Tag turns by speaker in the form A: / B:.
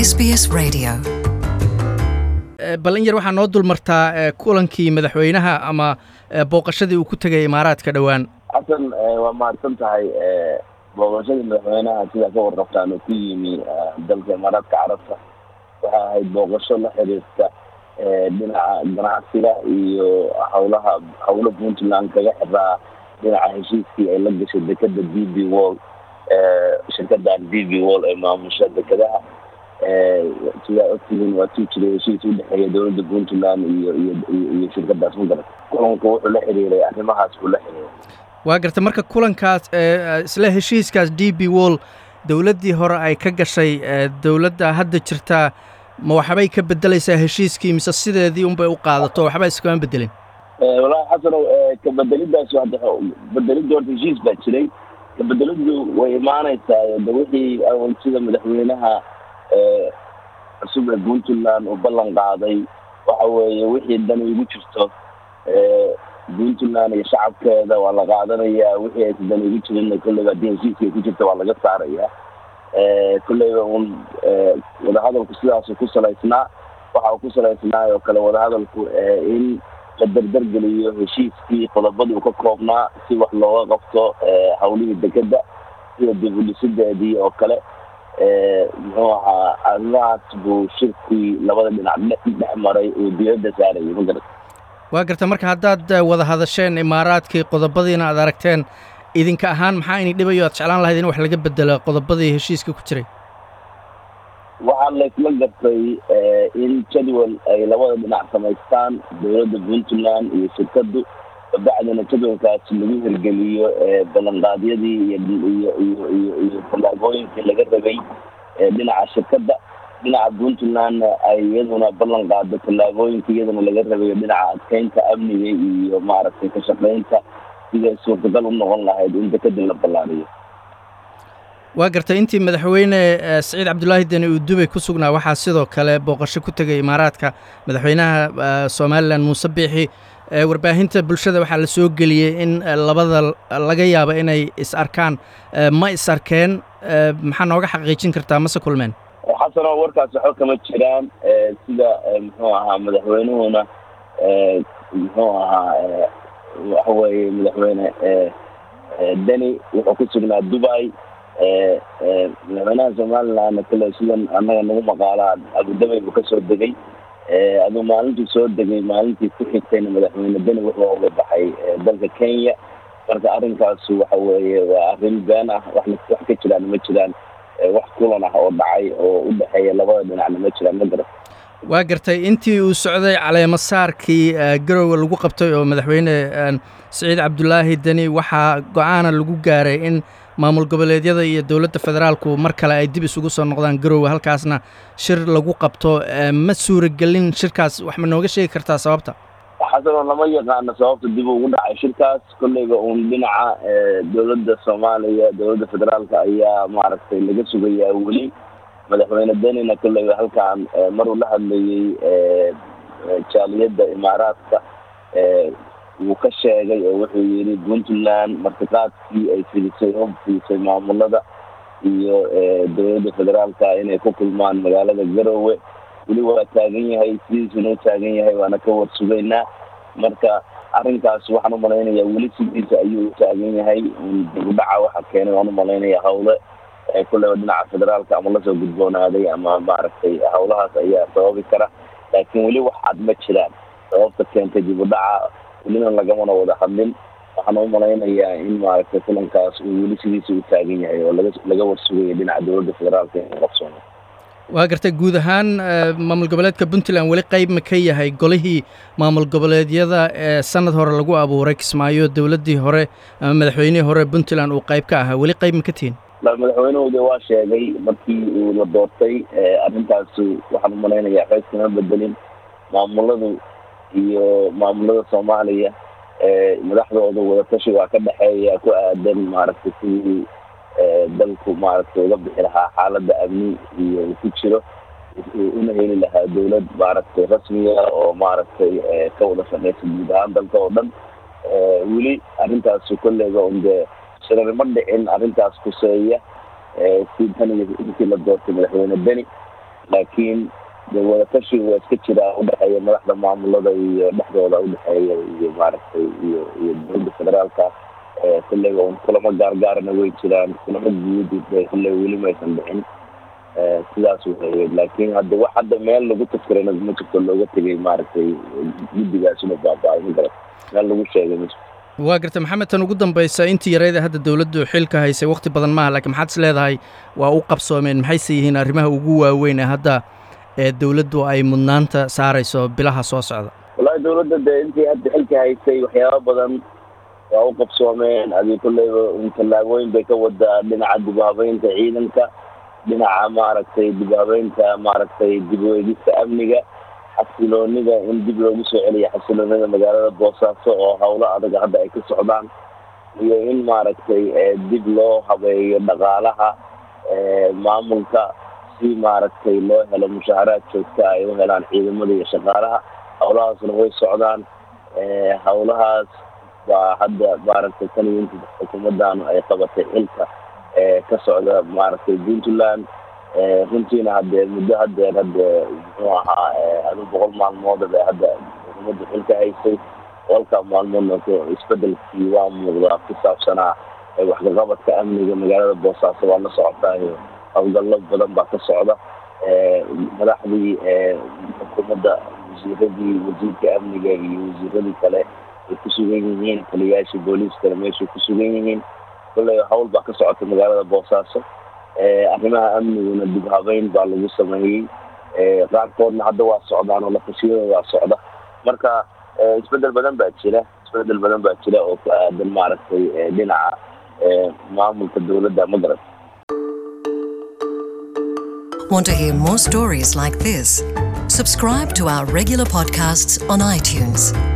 A: SBS Radio.
B: bal in yar waxaa noo dul martaa kulankii madaxweynaha ama booqashadii uu ku tegay imaaraadka dhowaan
C: xasan waa mahadsan tahay booqashadii madaxweynaha sidaa ka warqabtaan oo ku yimi dalka imaaraadka carabta waxay ahayd booqasho la xiriirta dhinaca ganacsiga iyo hawlaha hawlo puntland kaga xiraa dhinaca heshiiskii ay la gashay dekeda d b wall shirkadan d b wall ee maamusha dekadaha sidaa ogtihiin waa tuu jiray heshiis udhexeeya dowladda puntland iyo iyo iyo shirkadaas magarat kulanku wuxuu la xiriiray arrimahaas buu la xiriiray
B: waa garta marka kulankaas isla heshiiskaas d b wall dowladdii hore ay ka gashay dowladda hadda jirtaa ma waxbay ka bedelaysaa heshiiskii mise sideedii unbay u qaadato waxba iskama bedelin
C: walahi xasanow kabedelidaas hadda bedelidda horta heshiis baa jiray kabedelidu way imaaneysaa de wixii awal sida madaxweynaha cusub ee puntland uu ballan qaaday waxa weeye wixii dan igu jirto puntland iyo shacabkeeda waa la qaadanayaa wixii aysa dan igu jirin kolleyba haddii heshiiska ku jirta waa laga saarayaa kolleyba un wadahadalku sidaasu ku salaysnaa waxa uu ku salaysnaa oo kale wadahadalku in la dardargeliyo heshiiskii qodobadii uu ka koobnaa si wax looga qabto hawlihii dekeda sida dib udhisideedii oo kale muxuu ahaa arrimahaas buu shirkii labada dhinac dhex maray uu diyadda saarayay magarat
B: waa garta marka haddaad wada hadasheen imaaraadkii qodobadiina aad aragteen idinka ahaan maxaa ini dhibayo aad jeclaan lahayd in wax laga bedelo qodobadii heshiiska ku jiray
C: waxaa laysla gartay in jadwal ay labada dhinac samaystaan dowladda puntland iyo shirkadu kabacdina jadwalkaas lagu hirgeliyo ballanqaadyadii iyo iyo iyo iyo iyo tallaabooyinkii laga rabay dhinaca shirkadda dhinaca puntlandna ay iyaduna ballan qaado tallaabooyinka iyaduna laga rabayo dhinaca adkeynta amniga iyo maaragtay ka shaqeynta siday suurtagal u noqon lahayd in dekadin la ballaariyo
B: waa gartay intii madaxweyne saciid cabdulaahi deni uu dubay ku sugnaa waxaa sidoo kale booqasho ku tegay imaaraadka madaxweynaha somalilan muuse biixi warbaahinta bulshada waxaa la soo geliyey in labada laga yaabo inay is arkaan ma is arkeen maxaa nooga xaqiijin kartaa mase kulmeen
C: xasanoo warkaas waxba kama jiraan sida muxuu ahaa madaxweynuhuna muxuu ahaa waxa weeye madaxweyne deni wuxuu ku sugnaa dubai madaxweynaha somalilandna kale sidan annaga nagu maqaalaa abudabay buu kasoo degay aduu maalintii soo degay maalintii ku xigtayna madaxweyne deni wuxuu uga baxay dalka kenya marka arrinkaas waxa weeye waa arrin been ah wax wax ka jiraan ma jiraan wax kulan ah oo dhacay oo u dhexeeya labada dhinacna ma jiraan ma garan
B: waa gartay intii uu socday caleemo saarkii garowe lagu qabtay oo madaxweyne saciid cabdulaahi deni waxaa go-aana lagu gaaray in maamul goboleedyada iyo dowladda federaalku mar kale ay dib isugu soo noqdaan garowe halkaasna shir lagu qabto ma suuragelin shirkaas wax ma nooga sheegi kartaa sababta
C: xasanoo lama yaqaano sababta dib ugu dhacay shirkaas kolleyba uun dhinaca dowladda soomaaliya dowladda federaalka ayaa maaragtay laga sugayaa weli madaxweyne denina kolleyba halkaan maruu la hadlayey jaaliyadda imaaraadka wuu ka sheegay oo wuxuu yidhi puntland martiqaadkii ay filisay oo filisay maamulada iyo dowladda federaalka inay ku kulmaan magaalada garowe weli waa taagan yahay sidiisuna u taagan yahay waana ka warsugaynaa marka arrinkaas waxaan umalaynayaa weli sidiisa ayuu u taagan yahay dibudhaca waxa keenay waan umalaynaya hawle kulleyba dhinaca federaalka ama lasoo gudboonaaday ama maaragtay hawlahaas ayaa sababi kara laakiin weli wax cad ma jiraan sababta keentay dibudhaca welina lagamana wada hadlin waxaan u malaynayaa in maaragtay kulankaas uu weli sidiisa u taagan yahay oo laga laga warsugaya dhinaca dowladda federaalka in qabsoono
B: waa gartay guud ahaan maamul goboleedka puntland weli qayb ma ka yahay golihii maamul goboleedyada ee sanad hore lagu abuuray kismaayo dowladdii hore ama madaxweynihii hore puntland uu qayb ka ahaa weli qayb ma ka tihin
C: madaxweynuhu de waa sheegay markii uu la doortay arrintaas waxaan u malaynayaa qays kama bedelin maamuladu iyo maamulada soomaaliya madaxdooda wadatashi waa ka dhexeeya ku aadan maaragtay sidii dalku maaragtay uga bixi lahaa xaaladda amni iyo uu ku jiro una heli lahaa dowlad maaragtay rasmiya oo maaragtay ka wada shaqeysa guud ahaan dalka oo dhan weli arrintaas kolleyga un dee shirar ma dhicin arrintaas kuseeya si tan iyo intii la doortay madaxweyne beni laakiin de wadatashi waa iska jiraa udhexeeya madaxda maamulada iyo dhexdooda udhexeeya iyo maaragtay iyo iyo dowladda federaalka kulleyba un kulamo gaargaarana way jiraan kulamo guud kulley weli maysan dhicin sidaas weeye laakiin hadda wax hadda meel lagu tafkirana ma jirto looga tegay maaragtay guddigaasina baaba-ay ma garat meel lagu sheegay ma jirto
B: waa garta maxamed tan ugu dambaysa intii yarayda hadda dowladdu xilka haysay wakti badan maaha lakiin maxaad is leedahay waa u qabsoomeen maxayse yihiin arrimaha ugu waaweyn ee hadda ee dowladdu ay mudnaanta saarayso bilaha soo socda
C: wallahi dowladda dee intii hadda xilka haysay waxyaaba badan waa u qabsoomeen adi kulleyba tallaabooyin bay ka wadaa dhinaca dib u habeynta ciidanka dhinaca maaragtay dib u habeynta maaragtay dib u eegista amniga xasiloonida in dib loogu soo celiyo xasiloonida magaalada boosaaso oo howlo adag hadda ay ka socdaan iyo in maaragtay dib loo habeeyo dhaqaalaha maamulka si maaragtay loo helo mushaaharaad joogta ay u helaan ciidamada iyo shaqaalaha howlahaasna way socdaan howlahaas baa hadda maaragtay tan iyo inta xukuumaddaanu ay qabatay xilka ka socda maaragtay puntland runtiina haddee muddo hadeer hadde muxuu ahaa adu boqol maalmood bay hadda xukuumadda xilka haysay boqolkaa maalmoodna isbedelkii waa muuqdaa ku saabsanaa waxkaqabadka amniga magaalada boosaaso waa la socotaayo howlgallo badan baa ka socda madaxdii xukuumadda wasiiradii wasiirka amniga iyo wasiiradii kale ay ku sugan yihiin taliyayaashii booliiskana meeshay ku sugan yihiin kolley hawl baa ka socota magaalada boosaaso arrimaha amniguna dib habeyn baa lagu sameeyey qaarkoodna hadda waa socdaan oo lafashiyada waa socda marka isbedel badan baa jira isbedel badan baa jira oo ku aadan maaragtay dhinaca maamulka dowladda ma garat
A: Want to hear more stories like this? Subscribe to our regular podcasts on iTunes.